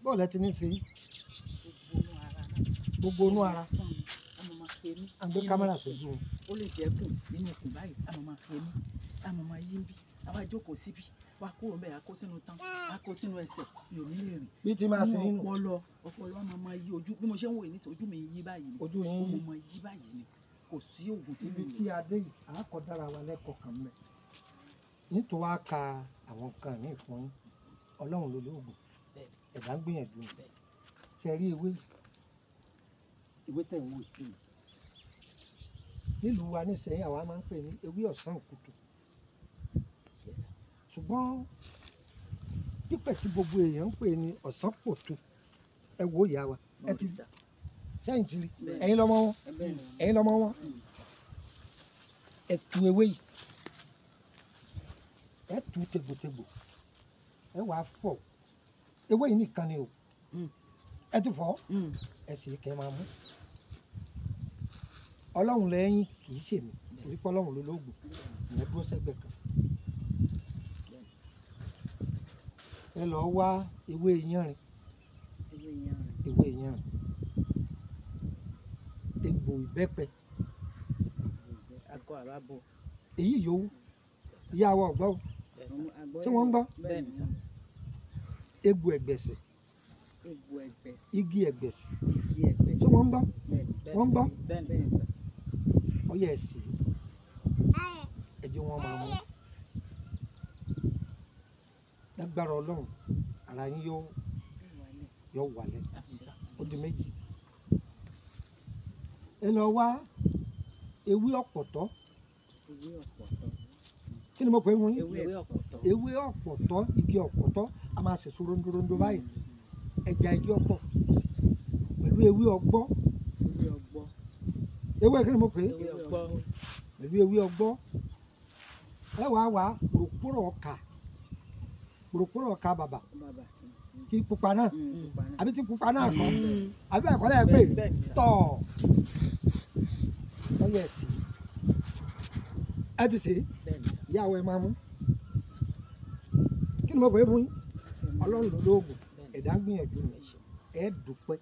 bọ́ọ̀lù ẹ ti ní í ṣe yín gbogbo inú ara sàn mi àmọ́ máa ṣe mí à ń gbé kámẹ́rà sójú wọn. ó lè jẹ́ kùn nínú okùn báyìí àmọ́ máa ṣe mí àmọ́ máa yí ń bí àwa jókòó síbi wá kúrò bẹ́ẹ̀ akó sínú tán akó sínú ẹsẹ̀ mi ò ní lè rìn bí ti máa ṣe Inú yín nù ọpọlọ ọpọlọ wa máa máa yí ojú bí mo ṣe ń wòye nísìnyí ojú mi ń yí báyìí ni ojú ó yín mo yí. máa yí báyìí ni kò sí oògùn tí ibi mi tí a dé yìí a kọ dára wa lẹ́kọ̀ọ́ kan mẹ́ nítorí wàá ka àwọn nǹkan míì fún yín ọlọ́run ló lóògùn ẹ̀dá ń gbìyànjú ni ṣe rí ewé yìí ìwé tẹ̀ ń wò yìí nílùú wa nísìnyí àwa máa ń pè ní ewé ọ̀sán òkùtù ṣùgbọ́n pípẹ́ tí gbogbo èèyàn ń pè ní ọ̀sán pòtù ẹ wo ìyá wa ẹ ti sẹ́yìn ti rí ẹ̀yin lọ́mọ wọn ẹ̀yin lọ́mọ wọn ẹ tu ewé yìí ẹ tu tegbòtegbò ẹ wà á fọ ewé yìí nìkan ni o ẹ ti fọ ẹ sì kẹ máa mú ọlọ́run lẹ́yìn kì í ṣèmi torí pé ọlọ́run ló lóògùn ìyẹn dúró sẹ́gbẹ̀ẹ́ kan ẹ lọ wá ewé yanrìn ewé yanrìn egbò ìbẹ́pẹ akọ àbábọ èyí yòówù ìyá wa ọ̀gbọ́ o tí wọ́n ń gbọ́ bẹ́ẹ̀ ni sà egbò ẹ̀gbẹ̀sì egbò ẹgbẹ́ sí igi ẹ̀gbẹ̀sì igi ẹgbẹ́ tí wọ́n ń gbọ́ bẹ́ẹ̀ wọ́n ń gbọ́ bẹ́ẹ̀ ni sà ọyẹ ẹ̀sì ẹ̀jẹ̀ wọn máa mú lágbára ọlọ́run ara yín yóò yóò wálẹ̀ ó di méjì ẹ lọ wá ewé ọ̀pọ̀tọ́ ewé ọ̀pọ̀tọ́ kí ni mo pè é wọ́n yín ewé ọ̀pọ̀tọ́ ewé ọ̀pọ̀tọ́ igi ọ̀pọ̀tọ́ a máa ṣèso rondorondo báyìí ẹja igi ọ̀pọ̀ pẹ̀lú ewé ọgbọ́ ewé ọgbọ́ ewé kí ni mo pè é ewé ọgbọ́ pẹ̀lú ewé ọgbọ́ ẹ wàá wá pòròpórò ọkà pòròpórò ọkà bàbà bàbà tí pupa náà pupa náà àbí tí pupa náà kọ́ àbí ẹ̀kọ́ lẹ́yìn pé bẹ́ẹ̀ ni sà. tọ̀ ọyẹ ẹ̀sìn ẹ ti sè é bẹ́ẹ̀ ni sà. ìyàwó ẹ máa mú kí ni mo pè é fún yín ọlọ́run ló lóògùn ẹ̀dá ń gbìyànjú ni ẹ dúpẹ́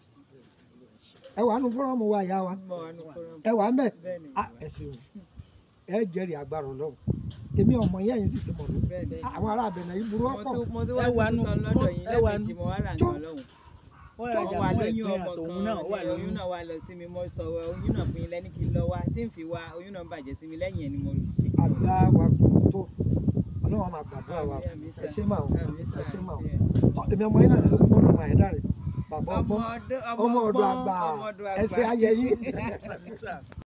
ẹ wà nù fọ́rọ́mù wa ìyá wa mọ àánú fọlọ ẹ wà ń bẹ̀ bẹ́ẹ̀ ni á ẹ ṣeun ẹ jẹ́rìí agbára ọlọ́run èmi ọmọ yẹn yìí sì ti mọ̀ mí bẹ́ẹ̀ ni àwọn ará abẹ̀nẹ̀ yìí burú mo ọ̀pọ̀ tún mo tún wá ẹ wà sí nù tuntun lọ́dọ̀ yín ẹ wà nù lẹ́ẹ̀mejì mo wá rà tó. nǹkan lọ́hùn. wọ́n wọ́n rajà wà fún lóyún ẹ̀gbìn ọmọ àtòun kan náà wà ní lóyún oyún náà wà lọ sí mi mo sọ̀rọ̀ oyún náà fún yín lẹ́ni kí n lọ wá tí n fi wá oyún náà bàjẹ́ sí mi lẹ́yìn ẹ̀ ni mo rí. àdá wa kò tó ọlọ́run máa gbàdúrà wa Àmín, ẹ ṣé máa àmín sà. ẹ ṣé máa tọ́ èmi ọmọ yín náà ló gbọ́dọ̀ máa ẹ̀dá rẹ̀ bàbá ọgbọ́n ọmọ ọdún ọmọ ọdún ọgbọ́n, àgbà ọmọ ọdún ẹ ṣé àgbà. ayẹyẹ. Àmín sà.